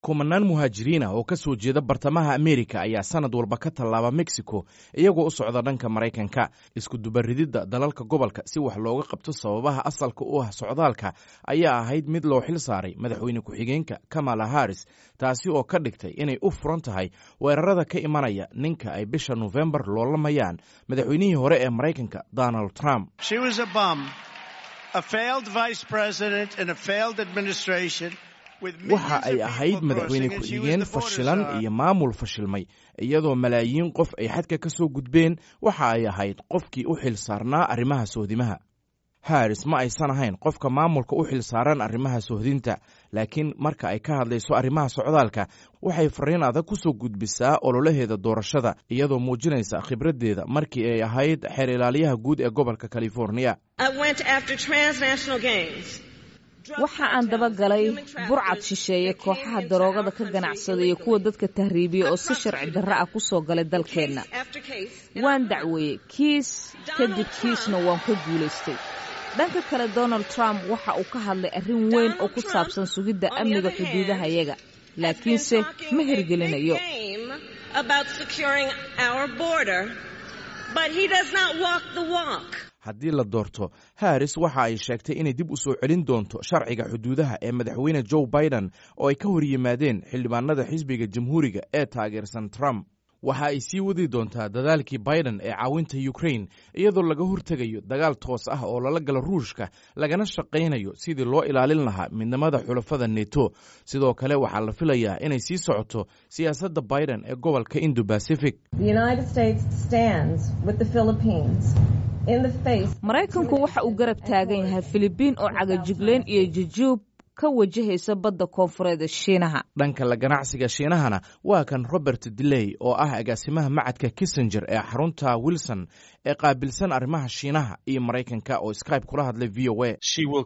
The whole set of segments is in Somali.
kumanaan muhaajiriin ah oo ka soo jeeda bartamaha amerika ayaa sanad walba ka tallaaba mexico iyagoo u socda dhanka maraykanka iskudubarididda dalalka gobolka si wax looga qabto sababaha asalka u ah socdaalka ayaa ahayd mid loo xil saaray madaxweyne ku-xigeenka kamala harris taasi oo ka dhigtay inay u furan tahay weerarada ka imanaya ninka ay bisha nofembar loolamayaan madaxweynihii hore ee maraykanka donald trump waxa ay ahayd madaxweyne ku-xigeen fashilan iyo maamul fashilmay iyadoo malaayiin qof ay xadka ka soo gudbeen waxa ay ahayd qofkii u xil saarnaa arrimaha sohdimaha haris ma aysan ahayn qofka maamulka u xil saaran arrimaha sohdinta laakiin marka ay ka hadlayso arrimaha socdaalka waxay fariin adag ku soo gudbisaa ololaheeda doorashada iyadoo muujinaysa khibraddeeda markii ay ahayd xeer ilaaliyaha guud ee gobolka californiya waxa aan dabagalay burcad shisheeye kooxaha daroogada ka ganacsada iyo kuwa dadka tahriibiya oo si sharci darro ah ku soo galay dalkeenna waan dacweeyey kiis kadib kiisna waan ka guulaystay dhanka kale donald trump waxa uu ka hadlay arrin weyn oo ku saabsan sugidda amniga xuduudahayaga laakiinse ma hirgelinayo haddii la doorto haris waxa ay sheegtay inay dib u soo celin doonto sharciga xuduudaha ee madaxweyne joe biden oo ay ka hor yimaadeen xildhibaanada xisbiga jamhuuriga ee taageersan trump waxa ay sii wadi doontaa dadaalkii biden ee caawinta ukrain iyadoo laga hortegayo dagaal toos ah oo lala galo ruushka lagana shaqaynayo sidii loo ilaalin lahaa midnimada xulafada neto sidoo kale waxaa la filayaa inay sii socoto siyaasadda biden ee gobolka indo bacific maraykanku waxa uu garab taagan yahay filibiin oo cagajigleyn iyo jujuub ka wajahaysa badda koonfureed shiinaha dhanka la ganacsiga shiinahana waa kan robert diley oo ah agaasimaha macadka kissenger ee xarunta wilson ee qaabilsan arrimaha shiinaha iyo maraykanka oo skybe kula hadlay v o a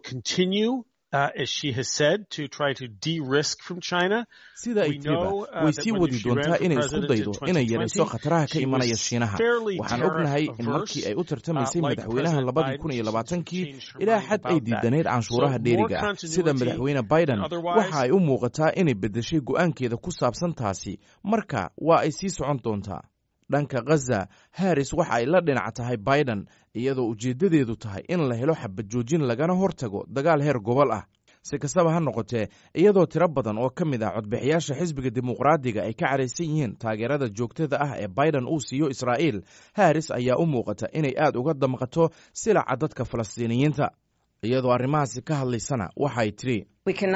sida ay tiriba way sii wadi doontaa inay isku daydo inay yarayso khataraha ka imanaya shiinaha waxaan ognahay in markii ay u tartamaysay madaxweynaha labadii kun iyo labaatankii ilaa xad ay diidaneyd canshuuraha dheeriga ah sida madaxweyne biden waxa ay u muuqataa inay beddeshay go'aankeeda ku saabsan taasi marka waa ay sii socon doontaa dhanka khaza haris waxa ay la dhinac tahay biden iyadoo ujeeddadeedu tahay in la helo xabad joojin lagana hortago dagaal heer gobol ah si kastaba ha noqotee iyadoo tiro badan oo ka mid ah codbixiyaasha xisbiga dimuqraadiga ay ka cadhaysan yihiin taageerada joogtada ah ee biden uu siiyo israa'iil haris ayaa u muuqata inay aad uga damqato silaca dadka falastiiniyiinta iyadoo arrimahaasi ka hadlaysana waxay tidhi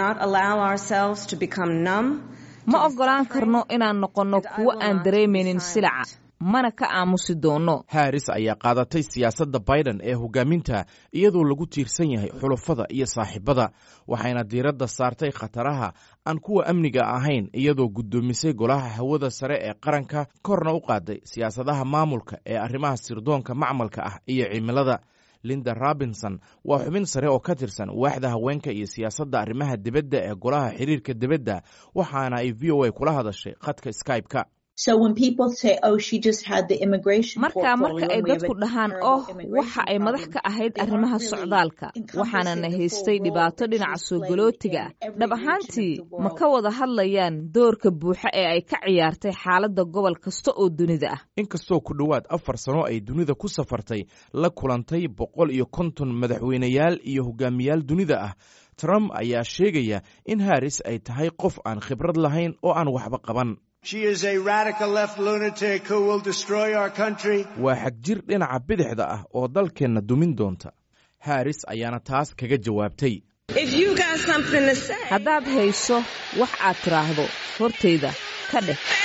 ma oggolaan karno inaan noqonno kuwo aan dareemaynin silaca mana ka aamusi doonno haris ayaa qaadatay siyaasadda biden ee hogaaminta iyadoo lagu tiirsan yahay xulafada iyo saaxiibada waxayna diiradda saartay khataraha aan kuwa amniga ahayn iyadoo guddoomisay golaha hawada sare ee qaranka korna u qaaday siyaasadaha maamulka ee arrimaha sirdoonka macmalka ah iyo cimilada linda robinson waa xubin sare oo ka tirsan waaxda haweenka iyo siyaasadda arrimaha dibadda ee golaha xiriirka dibadda waxaana ay v o a kula hadashay khadka skybe-ka markaa marka ay dadku dhahaan oh waxa ay madax ka ahayd arrimaha socdaalka waxaanana haystay dhibaato dhinaca soo galootiga ah dhab ahaantii ma ka wada hadlayaan doorka buuxa ee ay ka ciyaartay xaaladda gobol kasta oo dunida ah inkastoo ku dhowaad afar sano ay dunida ku safartay la kulantay boqol iyo konton madaxweyneyaal iyo hogaamiyaal dunida ah trump ayaa sheegaya in haris ay tahay qof aan khibrad lahayn oo aan waxba qaban waa xagjir dhinaca bidixda ah oo dalkeenna dumin doonta haris ayaana taas kaga jawaabtay haddaad hayso wax aad tidhaahdo hortayda ka dheh